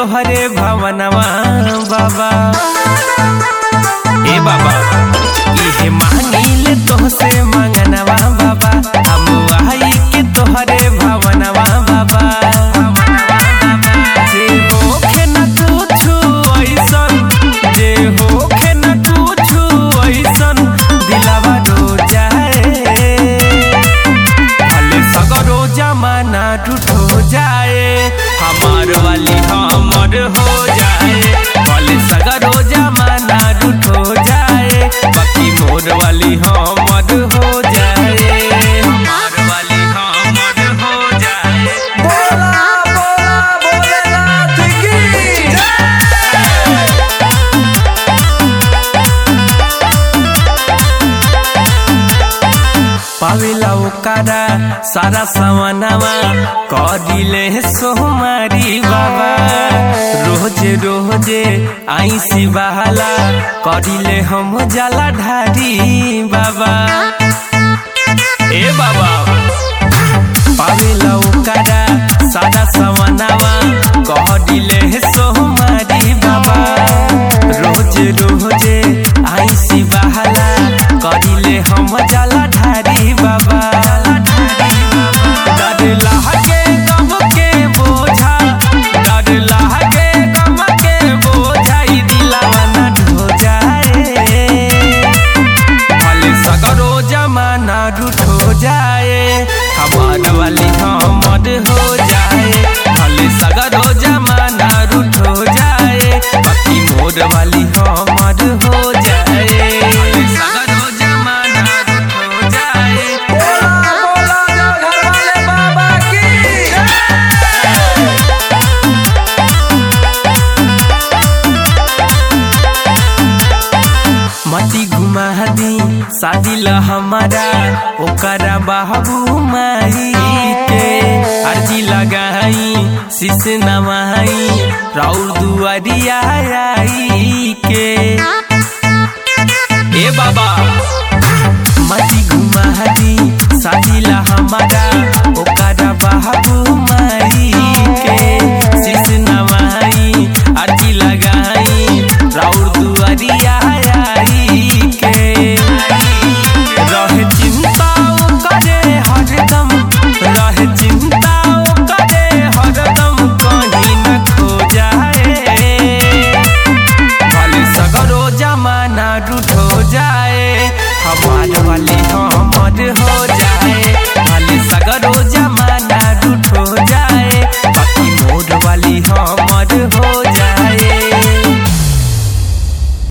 तोहरे भवनवा बाबा ए बाबा इहे मांगिले तोहसे मंगनवा बाबा हम आई के तोहरे भवनवा बाबा जे होखे न कुछु ऐसन जे होखे न कुछु ऐसन दिलावा रो जाए भले सगरो जमाना टूटो जाए हमार वाली हमर हो जाए भले सगरो जमाना टूटो जाए बाकी मोर वाली हमर हो जाए हमार वाली हमर हो जाए बोला बोला भोलेनाथ की जय पावेला ओकारा सारा सवनावा करिले सोमारी बाबा रोज रोजे आई सिवाला करिले हम जाला ढारी बाबा ए बाबा पावेला ओकारा सारा सवनावा करिले सोमारी बाबा रोज रोजे आई सिवाला करिले हम जाला ढारी बाबा डर लागे गम के बोझा डर लागे गम के बोझा ई दिलावा न ढो जाए भले सगरो जमाना रूठो जाए हमार वाली हमर हो जाए भले सगरो जमाना रूठो जाए बाकी मोर वाली हमर हो जाए भले सगरो जमाना रूठो जाए बोला बोला जो घर वाले बाबा की जय मती घुमा दी शादी ला हमारा ओकरा बाबू माई के अर्जी लगाई शीश नवाई राउर दुआरिया आई